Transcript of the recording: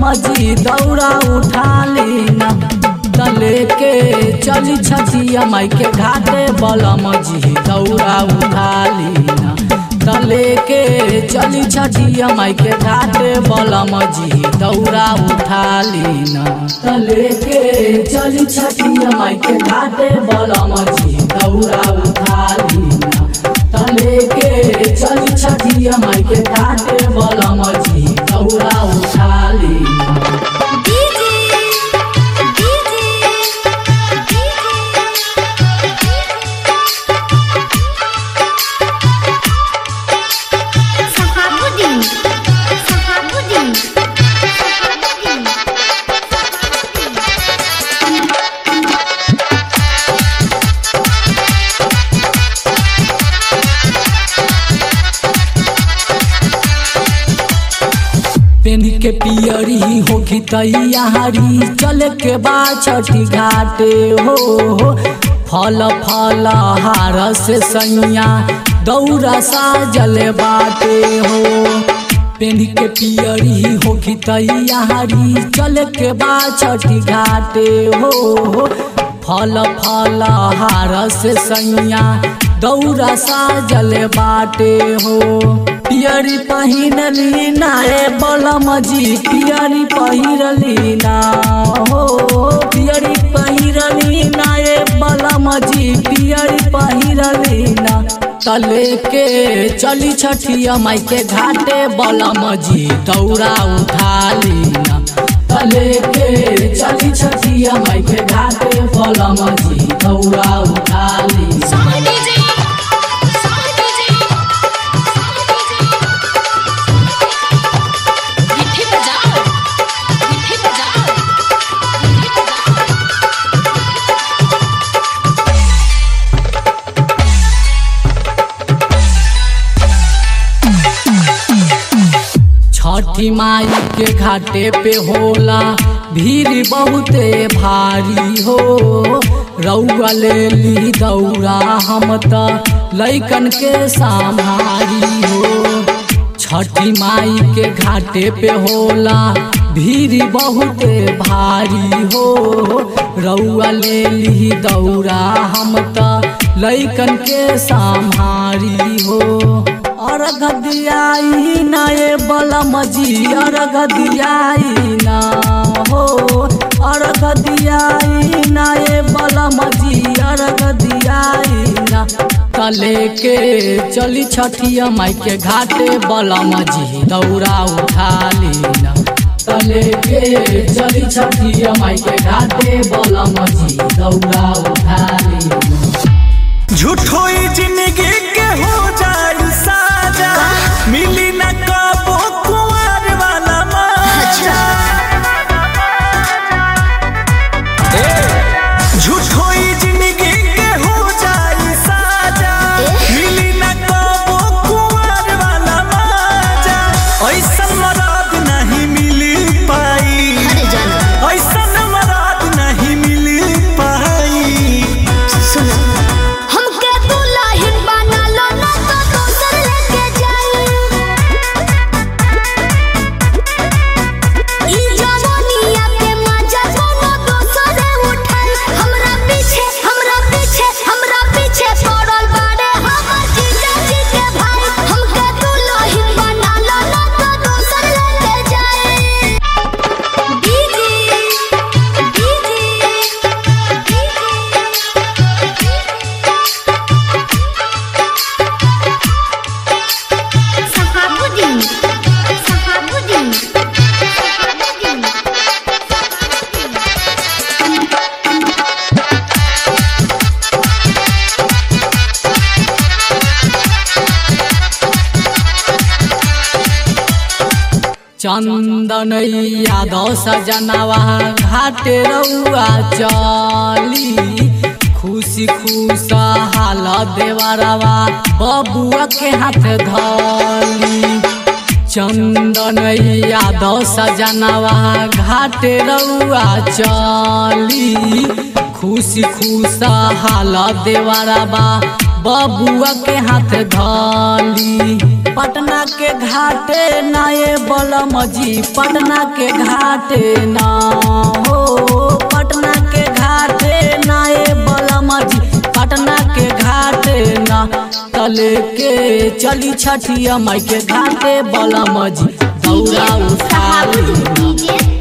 मजी दौड़ा उठा लेना तले के चली छठिया माई के घाटे बलम जी दौड़ा उठा लेना तले के चली छठिया माई के घाटे बलम जी दौड़ा उठा लेना तले के चली छठिया माई के घाटे बलम जी दौड़ा उठा लेना तले के चली छठिया माई के घाटे बलम जी दौड़ा उठा लेना DJ DJ DJ Sahabuddin Sahabuddin Sahabuddin पेनी के पियरी होगी तैयारी चले के बाद छठी घाटे हो फल फल हार से सैया दौरा साजल बाटे हो पेनी के पियरी होगी तैयारी चले के बाद छठी घाटे हो फल फल हार से सैया दौरा साजल बाटे हो पियरी पहिरली ना ए बलम जी पियरी पहिरली ना हो पियरी पहिरली ना ए बलम जी पियरी पहिरली ना तले के चली छठिया माई के घाटे बलम जी दौड़ा उठा लीना तले के चली छठिया माई के घाटे बलम जी दौड़ा उठा लीना सॉन्ग डीजे सॉन्ग डीजे मिठी बजाओ मिठी बजाओ मिठी बजाओ छठी माई के घाटे पे होला भीड़ बहुते भारी हो रउआ ले ली दौड़ा हम त लैकन के संभारी हो छठी माई के घाटे पे होला भीड़ बहुते भारी हो रउआ ले ली दौड़ा हम त लैकन के संभारी हो अर्घ दियाई ना ए बलम जी अर्घ दियाई ना हो अर्घ दियाई ना ए बलम जी अर्घ दियाई ना तले के चली छठिया माई के घाटे बलम जी दौड़ा उठा लेना तले के चली छठिया माई के घाटे बलम जी दौड़ा उठा लेना झूठो ही जिंदगी के हो जाई साजा मिली न कबो कुंवर वाला मजा झूठो ही जिंदगी के हो जाई साजा मिली न कबो कुंवर वाला मजा ऐसन मराद नहीं मिली पाई अरे जाना ऐसन मराद नहीं मिली पाई सुनो हमके दुल्हन बना लो ना तो दोसर लेके जाई ई जवानिया के मजा कोनो दोसर उठाई हमरा पीछे हमरा पीछे हमरा पीछे पड़ल बाड़े हमर जीजा जी के भाई हमके दुल्हन बना लो ना तो दोसर लेके जाई डीजे डीजे सहाबुद्दीन सहाबुद्दीन सहाबुद्दीन चंदन यादव सजनवा घाटे रउआ चली खुशी खुश हाल देवरवा बबुआ के हाथ धली चंदन यादव सजनवा घाटे रउआ चली खुशी खुश हाल देवरवा बबुआ के हाथ धली पटना के घाटे ना ये बलम जी पटना के घाटे ना हो पटना के घाटे ना ये बलम जी पटना के घाटे ना तले के चली छठिया माई के घाटे बलम जी दौड़ा उठा ली डीजे